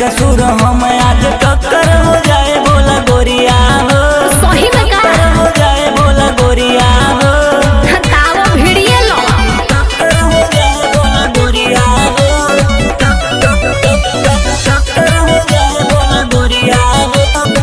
कसूर हम आज टक्कर हो जाए बोला गोरिया हो सही में का टक्कर हो जाए बोला गोरिया हो तावा भिड़िए लो टक्कर हो जाए बोला गोरिया हो टक टक टक टक टक्कर हो जाए बोला गोरिया हो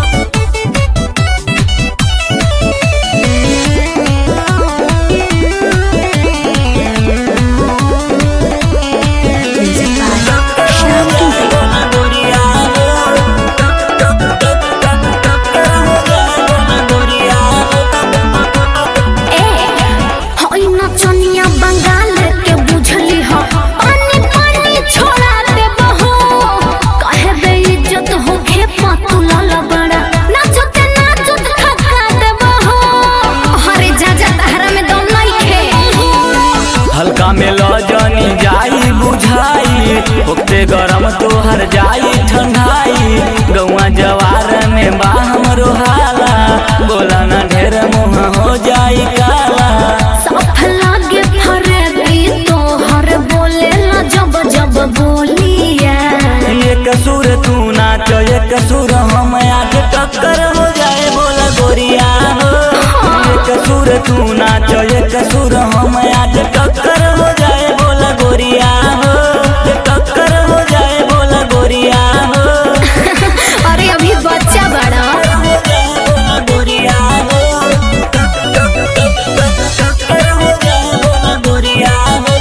ए होई नचनिया बंगाल के बुझली हो पानी पानी छोड़ा दे बहो कहे बे इज्जत हो खे पतुला लबड़ा नाचत नाचत खखा दे बहो अरे जा जा तहरा में दम नहीं खे हल्का में लजनी जाई बुझाई ओते गरम तोहर जाई ठंडाई गौआ जवार में बाहम रोहाला बोला ना ढेर मुँह हो जाई काला साफ लागे फरे भी तो हर बोले ला जब जब बोलिया ये कसूर तू नाच ये कसूर हम आज टक्कर हो जाए बोला गोरिया हो ये कसूर तू नाच ये कसूर हम आज टक्कर हो जाए बोला गोरिया हो ये टक्कर हो जाए बोला गोरिया हो अरे अभी बच्चा बड़ा गोरिया हो टक टक टक टक टक्कर हो जाए बोला गोरिया हो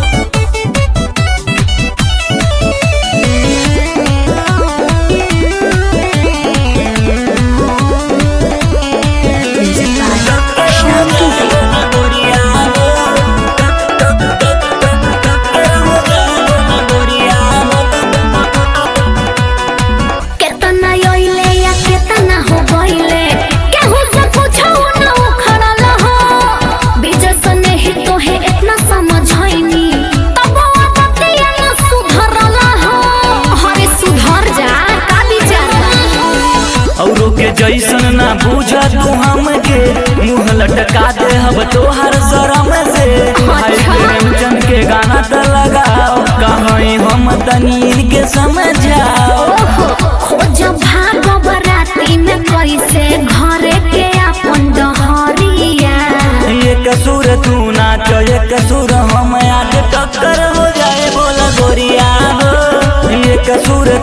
केतना योइले या केतना हो गइले केहू से पूछो ना उखड़ल हो बीज सने ही तो है इतना समझैनी तब बतिया ना सुधरल हो अरे सुधर जा का विचार औरों के जैसन ना बूझा तू हमके मुंह लटका दे हब तोहर शरम से भाई प्रेमचंद के गाना त लगाओ कहीं हम तनी के समझाओ खोज भाग बराती में कैसे घरे के अपन डहरिया ये कसूर तू नाच ये कसूर हम आज टक्कर हो जाए बोला गोरिया हो ये कसूर